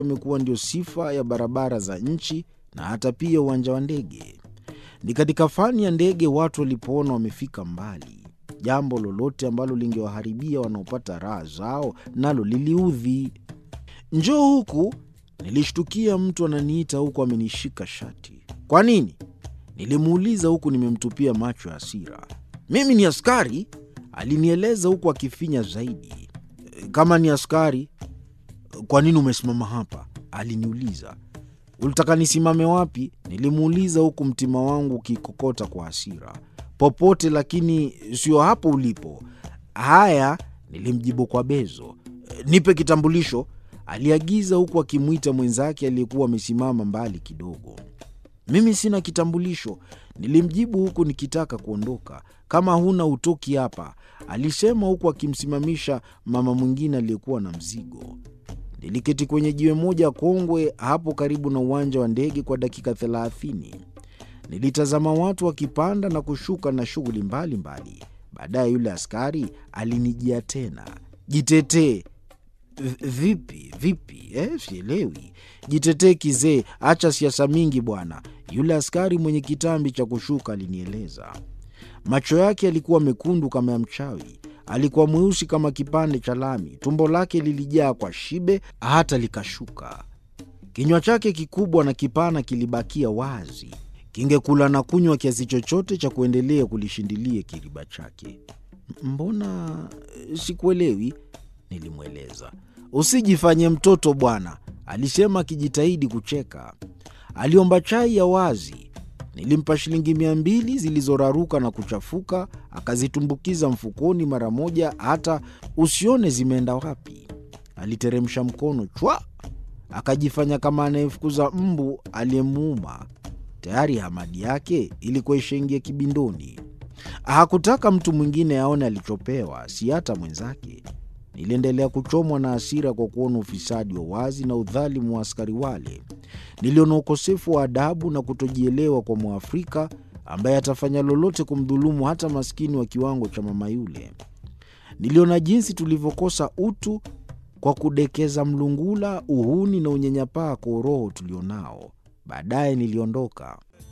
imekuwa ndio sifa ya barabara za nchi na hata pia uwanja wa ndege. Ni katika fani ya ndege watu walipoona wamefika mbali, jambo lolote ambalo lingewaharibia wanaopata raha zao nalo liliudhi. Njoo huku, nilishtukia mtu ananiita huku amenishika shati. Kwa nini? Nilimuuliza huku nimemtupia macho ya hasira. Mimi ni askari, alinieleza huku akifinya zaidi. Kama ni askari, kwa nini umesimama hapa? Aliniuliza. Ulitaka nisimame wapi? Nilimuuliza huku mtima wangu ukikokota kwa hasira. Popote, lakini sio hapo ulipo. Haya, nilimjibu kwa bezo. Nipe kitambulisho, aliagiza huku akimwita mwenzake aliyekuwa amesimama mbali kidogo. Mimi sina kitambulisho, nilimjibu huku nikitaka kuondoka. Kama huna utoki hapa, alisema huku akimsimamisha mama mwingine aliyekuwa na mzigo. Niliketi kwenye jiwe moja kongwe hapo karibu na uwanja wa ndege kwa dakika thelathini. Nilitazama watu wakipanda na kushuka na shughuli mbalimbali. Baadaye yule askari alinijia tena. Jitetee. Vipi vipi? Eh, sielewi. Jitetee kizee, acha siasa mingi bwana, yule askari mwenye kitambi cha kushuka alinieleza. Macho yake yalikuwa mekundu kama ya mchawi, alikuwa mweusi kama kipande cha lami. Tumbo lake lilijaa kwa shibe hata likashuka. Kinywa chake kikubwa na kipana kilibakia wazi, kingekula na kunywa kiasi chochote cha kuendelea kulishindilia kiriba chake. Mbona sikuelewi? Nilimweleza. Usijifanye mtoto bwana, alisema akijitahidi kucheka. Aliomba chai ya wazi. Nilimpa shilingi mia mbili zilizoraruka na kuchafuka, akazitumbukiza mfukoni mara moja, hata usione zimeenda wapi. Aliteremsha mkono chwa, akajifanya kama anayefukuza mbu aliyemuuma. Tayari hamadi yake ilikuwa ishaingia kibindoni. Hakutaka mtu mwingine aone alichopewa, si hata mwenzake. Niliendelea kuchomwa na hasira kwa kuona ufisadi wa wazi na udhalimu wa askari wale. Niliona ukosefu wa adabu na kutojielewa kwa Mwafrika ambaye atafanya lolote kumdhulumu hata maskini wa kiwango cha mama yule. Niliona jinsi tulivyokosa utu kwa kudekeza mlungula, uhuni na unyanyapaa kwa uroho tulionao. Baadaye niliondoka.